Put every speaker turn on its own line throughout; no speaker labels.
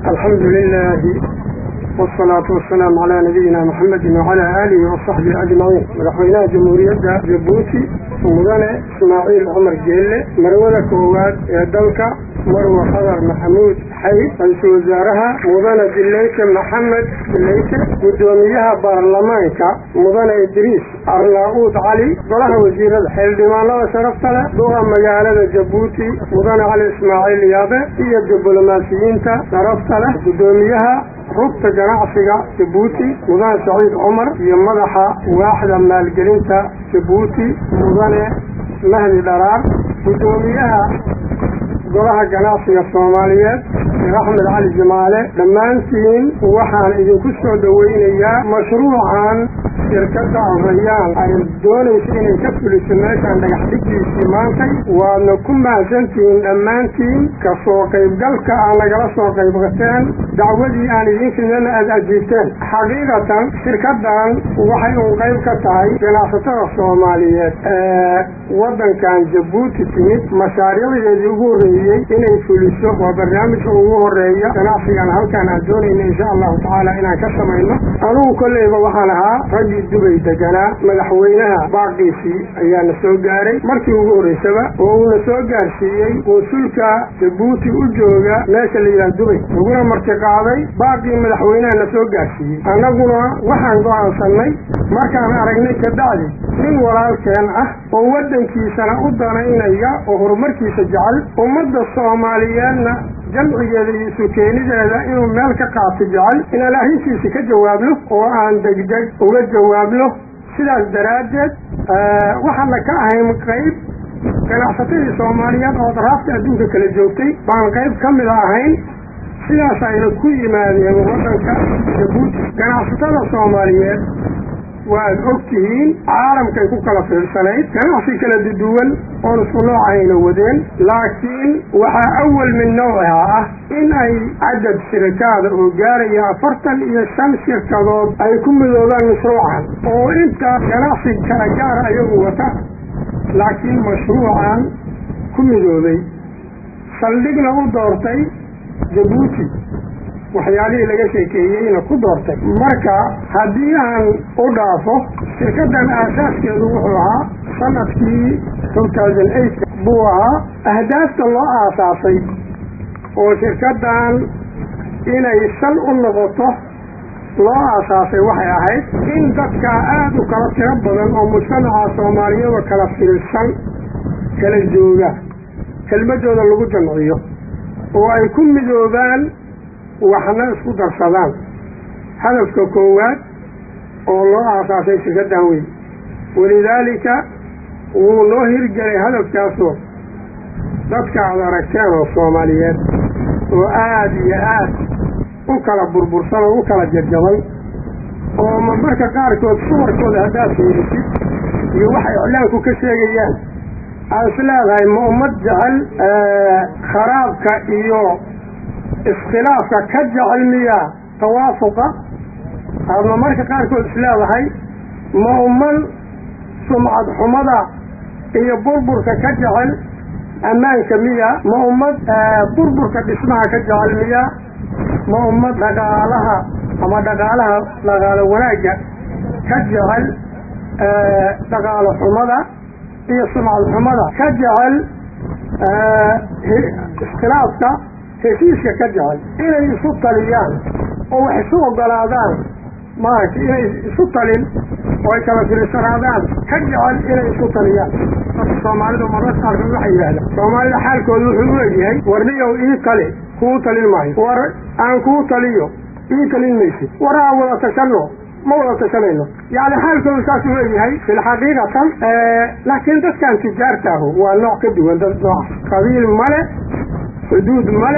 alxamdu lilaahi wsalaatu wasalaamu calaa nabiyina maxamedin wacalaa aalihi wasaxbihi ajmaciin madaxweynaha jamhuuriyadda jabuuti mudane ismaaciil cumar geelle marwada koowaad ee dalka marwa qadar maxamuud xayd ra-iisul wasaaraha mudane dileyke maxamed dileyke guddoomiyaha baarlamaanka mudane idriis arnaa-uud cali golaha wasiirada xildhibaanada sharafta leh duqa magaalada jabuuti mudane cali ismaaciil yaabe iyo diblomaasiyiinta sharafta leh guddoomiyaha rugta ganacsiga jabuuti mudane saciid cumar iyo madaxa waaxda maalgelinta jabuuti mudane mahdi dharaar guddoomiyaha golaha ganacsiga soomaaliyeed sheekh axmed cali jamaale dhammaantiin waxaan idinku soo dhoweynayaa mashruucan shirkadda arayaan ay doonaysa inay ka fuliso meeshaan dhagax dhigiisii maantay waadna ku mahadsantihiin dhammaantiin kasoo qaybgalka aan nagala soo qaybqateen dacwadii aan idiin fidnana aada ajiibteen xaqiiqatan shirkaddan waxay uun qayb ka tahay ganacsatada soomaaliyeed ee waddankan jabuuti timid mashaariicdeedii ugu horreeyey inay fuliso waa barnaamijka ugu horeeya ganacsigan halkaan aan doonayna insha allahu tacaala inaan ka samayno anugu kolleyba waxaan ahaa raggii dubay deganaa madaxweynaha baaqiisii ayaa na soo gaaray markii ugu horreysaba oo uuna soo gaarsiiyey wasulka jabuuti u jooga meesha la yidhaha dubay laguna marti qaaday baaqii madaxweynaha na soo gaarsiiyey annaguna waxaan go-aansanay markaan aragnay kabacdi nin walaalkeen ah oo waddankiisana u danaynaya oo horumarkiisa jecel ummadda soomaaliyeedna jamcigeeda iyo isu keenideeda inuu meel ka qaato jecel inaan arrintiisi ka jawaabno oo aan degdeg uga jawaabno sidaas daraaddeed waxaana ka ahayn qayb ganacsatadii soomaaliyeed oo daraafta adduunka kala joogtay baan qayb ka mid ahayn sidaas ayna ku yimaadeen waddanka jabuuti ganacsatada soomaaliyeed waad og tihiin caalamkay ku kala fiirsanayd ganacsi kala duduwan oon isku noocayna wadeen laakiin waxaa awal min nawciha ah in ay cadad shirikaada oo gaaraya afartan iyo shan shirkadood ay ku midoobaan mashruucan oo inta ganacsi kala gaara ayagu wata laakiin mashruucan ku midoobay saldhigna u doortay jabuuti waxyaalihii laga sheekeeyeyna ku doortay marka haddii aan u dhaafo shirkaddan aasaaskeedu wuxuu ahaa sanadkii two thousand eight buu ahaa ahdaafta loo aasaasay oo shirkaddan inay sal u noqoto loo aasaasay waxay ahayd in dadka aada u kala tiro badan oo mujtamaca soomaaliyada kala filsan kala jooga kelmadooda lagu jamciyo oo ay ku midoobaan waxna isku darsadaan hadafka koowaad oo loo aasaasay shirkaddan weyn walidaalika wuu noo hirgelay hadafkaasoo dadka aad aragteen oo soomaaliyeed oo aada iyo aad u kala burbursan oo u kala jarjaban oo marmarka qaarkood suwarkooda haddaad fiirisid iyo waxay iclaanku ka sheegayaan aad is leedahay ma ummad jecel kharaabka iyo iskhilaafka ka jecel miya tawaafuqa aadma marka qaarkood is leedahay ma umman sumcad xumada iyo burburka ka jecel ammaanka miya ma ummad burburka dhismaha ka jecel miya ma ummad dhaqaalaha ama dhaqaalaha dhaqaalo wanaagga ka jecel dhaqaalo xumada iyo sumcad xumada ka jecel iskhilaafka heshiiska ka jecel inay isu taliyaan oo wax isu ogolaadaan maaragtay inay isu talin oo ay kala fiirsanaadaan ka jecel inay isu taliyaan dadka soomaalidu mararka qaarkood waxay yidhahdaan soomaalida xaalkooda wuxuu u egyahay warniyow ii tali kuu talin maayo war aan kuu taliyo ii talin maysid war aan wada tashanno ma wada tashanayno yacni xaalkoodu saas u egyahay filxaqiiqatan laakiin dadkan tijaartaahu waa nooc ka duwan dad nooc qabiil male xuduud male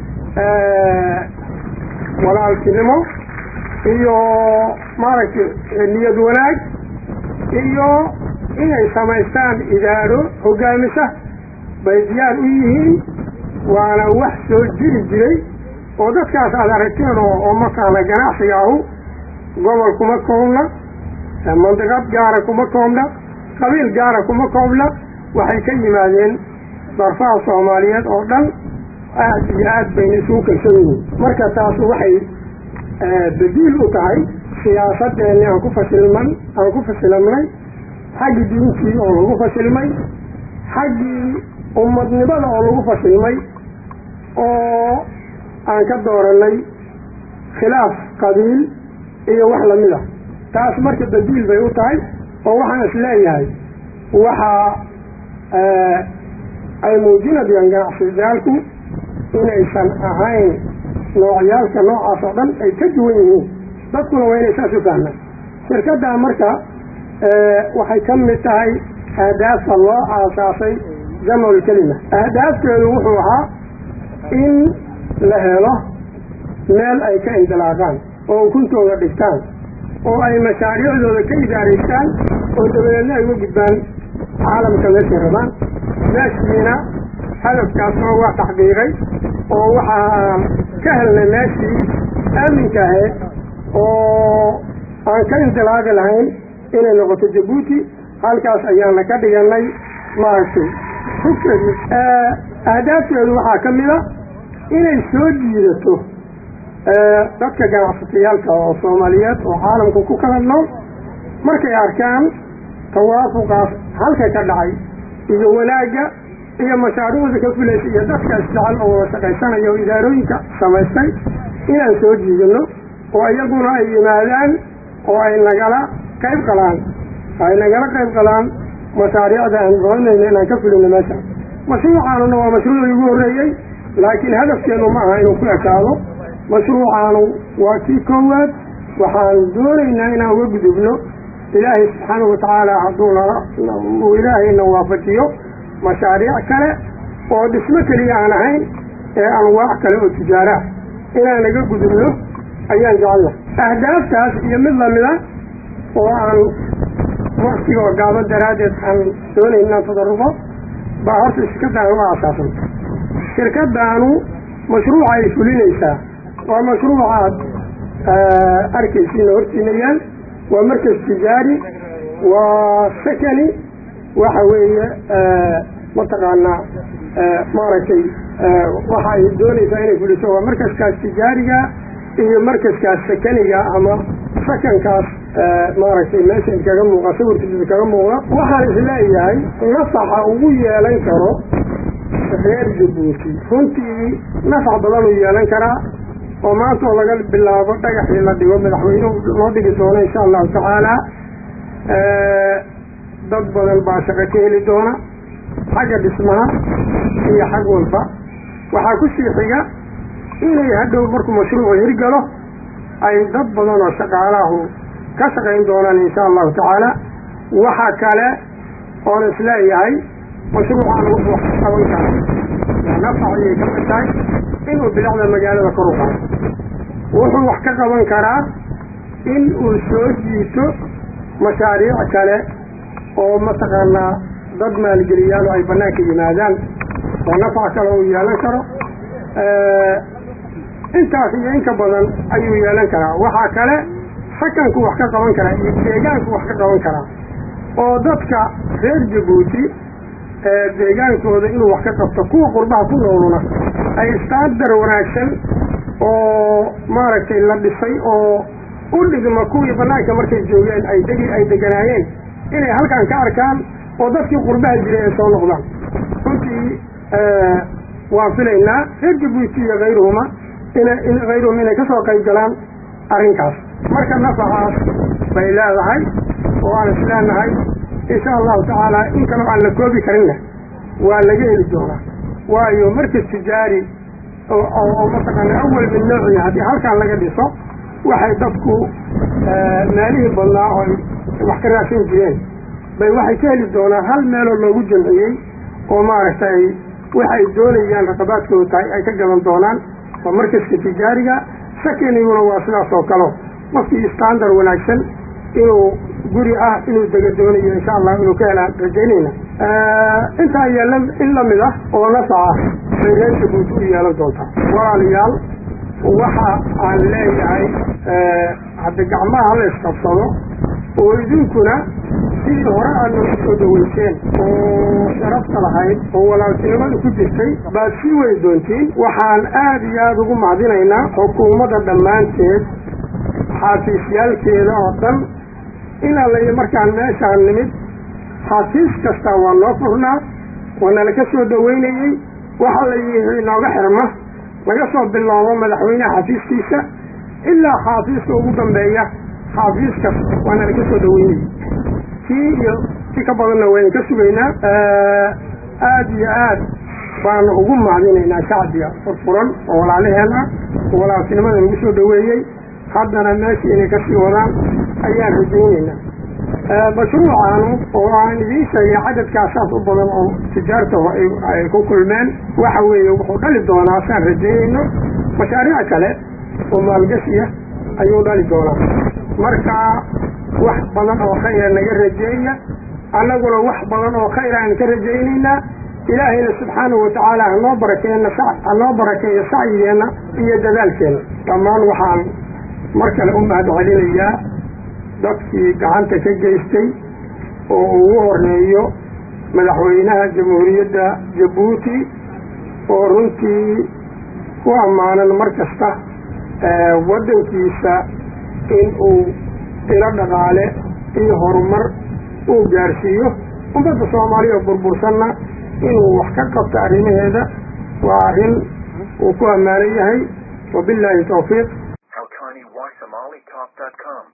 walaaltinimo iyo maaragtay niyad wanaag iyo inay samaystaan idaaro hogaamisa bay diyaar u yihiin waana wax soo jiri jiray oo dadkaas aad aragteen oo oo markaana ganacsiga ahu gobol kuma koobna mandiqad gaara kuma koobna qabiil gaara kuma koobna waxay ka yimaadeen darfaha soomaaliyeed oo dhan aad iyo aad bayna isugu kalsoon yihiin marka taas waxay badiil u tahay siyaasadeenni aan ku fasilman aan ku fasilamnay xaggii diintii oo lagu fasilmay xaggii ummadnimada oo lagu fasilmay oo aan ka dooranay khilaaf qabiil iyo wax lamid a taas marka badiil bay u tahay oo waxaan is leeyahay waxaa ay muujinayaan ganacsiyaalku inaysan ahayn noocyaalka noocaas oo dhan ay ka duwan yihiin dadkuna waa inay saas u fahmaan shirkaddaa marka waxay ka mid tahay ahdaafta loo aasaasay jamcul kelima ahdaafteedu wuxuu ahaa in la helo meel ay ka indilaaqaan oo ukuntooda dhigtaan oo ay mashaariicdooda ka idaaraystaan oo dabadeedna ay uga gudbaan caalamka meeshay rabaan meeshiina hadafkaasoo waa taxqiiqay oo waxaan ka helnay meeshii aaminka ahayd oo aan ka indilaaqi lahayn inay noqoto jabuuti halkaas ayaana ka dhiganay maaragtay hugteedu ahdaafteedu waxaa ka mid a inay soo jiidato dadka ganacsatayaalka oo soomaaliyeed oo caalamka ku kala nool markay arkaan tawaafuqaas halka ka dhacay iyo wanaagga iyo mashaariicda ka fulaysa iyo dadka isjecel oo wada shaqaysanaya oo idaarooyinka samaystay inaan soo jiidano oo iyaguna ay yimaadaan oo ay nagala qayb qalaan ay nagala qayb qalaan mashaariicda aan doonayno inaan ka fulino meesha mashruucaanuna waa mashruucii ugu horreeyey laakiin hadafkeenu ma aha inuu ku ekaado mashruucaanu waa kii koowaad waxaan doonaynaa inaan uga gudubno ilaahay subxaanahu watacaala hadduu uu ilaahayna waafajiyo mashaariic kale oo dhismo keliya aan ahayn ee anwaac kale oo tijaaraah inaan naga gudubno ayaan jecelna ahdaaftaas iyo mid lamida oo aan waktiga oo gaaban daraaddeed aan doonayn inaan tadarruqo baa horta shirkaddaanu u aasaasan shirkaddaanu mashruuca ay fulinaysaa waa mashruucaad arkaysiina hortiina yaal waa markas tijaari waa sakani waxa weeye mataqaanaa maaragtay waxa ay doonaysaa inay fuliso waa markaskaas tijaariga iyo markaskaas sakaniga ama sakankaas maaragtay meesha idkaga muuqa sawirkiisa idkaga muuqda waxaan isleeyahay nafaxa ugu yeelan karo reer jabuuti runtii nafax badan uu yeelan karaa oo maanta oo laga bilaabo dhagaxii la dhigo madaxweynuhu loo dhigi doono insha allahu tacaala dad badan baa shaqo ka heli doona xagga dhismaha iyo xag walba waxaa ku sii xiga inay hadhow markuu mashruucu hirgalo ay dad badan oo shaqaalaahu ka shaqayn doonaan insha allahu tacaala waxa kale oon isleeyahay mashruucaan wuxuu wax ka qaban karaa nafac ayay ka mid tahay inuu bilicda magaalada kor u qaado wuxuu wax ka qaban karaa in uu soo jiito mashaariic kale oo mataqaanaa dad maalgeliyaan oo ay bannaanka yimaadaan oo nafac kale uu yeelan karo intaas iyo inka badan ayuu yeelan karaa waxaa kale sakanku wax ka qaban karaa iyo deegaanku wax ka qaban karaa oo dadka reer jabuuti deegaankooda inuu wax ka qabto kuwa qurbaha ku nooluna ay istaandar wanaagsan oo maaragtay la dhisay oo u dhigma kuwii bannaanka markay joogeen ay degi ay deganaayeen inay halkan ka arkaan oo dadkii qurbaha jiray ay soo noqdaan runtii waan filaynaa reer jabuuti iyo hayruhuma ina hayruhum inay kasoo qayb galaan arrinkaas marka nafacaas bay leedahay oo aan isleenahay insha allahu tacaala in kaloo aan la koobi karinna waa laga heli doonaa waayo markas tijaari oo mataqaana awal min noociya haddii halkan laga dhiso waxay dadku meelihii badnaa oo wax ka raadsan jireen bay waxay ka heli doonaan hal meeloo loogu jamciyey oo maaragtay waxa ay doonayaan raqabaadkooda tahay ay ka gadan doonaan waa markaska tijaariga sakaniguna waa sidaas oo kale qofkii standard wanaagsan inuu guri ah inuu dega doonayo insha allah inuu ka helaan rajaynayna intaa yeela in lamid ah oo nafaca bay reer jabuuti u yeelan doontaa walaalayaal waxa aan leeyahay hadda gacmaha hala isqabsado oo idinkuna sidii hore aad nagu soo dhaweyseen oo sharafta lahayd oo walaaltinimada ku jirtay baad sii wadi doontiin waxaan aada iyo aada ugu macdinaynaa xukuumadda dhammaanteed xaafiisyaalkeeda oo dhan in allayo markaan meeshaan nimid xaafiis kastaa waa noo furnaa waa nala ka soo dhaweynayey waxa la yihi inooga xirma laga soo biloobo madaxweyneha xafiiskiisa ilaa xaafiiska ugu dambeeya xaafiis kasta waa nala ka soo dhaweynayey kii iyo si ka badanna waynu ka sugaynaa aada iyo aad baanu ugu macdinaynaa shacbiga furfuran oo walaalaheen ah oo walaaltinimada nagu soo dhaweeyey haddana meesha inay kasii wadaan ayaan rajaynaynaa mashruucaanu oo aan idiin sheegay cadadkaasaas u badan oo tijaarta ay ku kulmeen waxa weeye wuxuu dhali doonaa saan rajaynayno mashaariic kale oo maalgashiya ayuu dhali doonaa marka wax badan oo khayra naga rajeeya annaguna wax badan oo khayra aan ka rajaynaynaa ilaahayna subxaanahu watacaala hanoo barakeena hanoo barakeeyo sacyigeenna iyo dadaalkeenna dhammaan waxaan mar kale u mahad celinayaa dadkii gacanta ka geystay oo ugu horeeyo madaxweynaha jamhuuriyadda jabuuti oo runtii ku ammaanan mar kasta waddankiisa in uu ilo dhaqaale iyo horumar uu gaarsiiyo ummadda soomaaliya oo burbursanna inuu wax ka qabto arrimaheeda waa arrin uu ku ammaanan yahay wabilaahi tawfiiq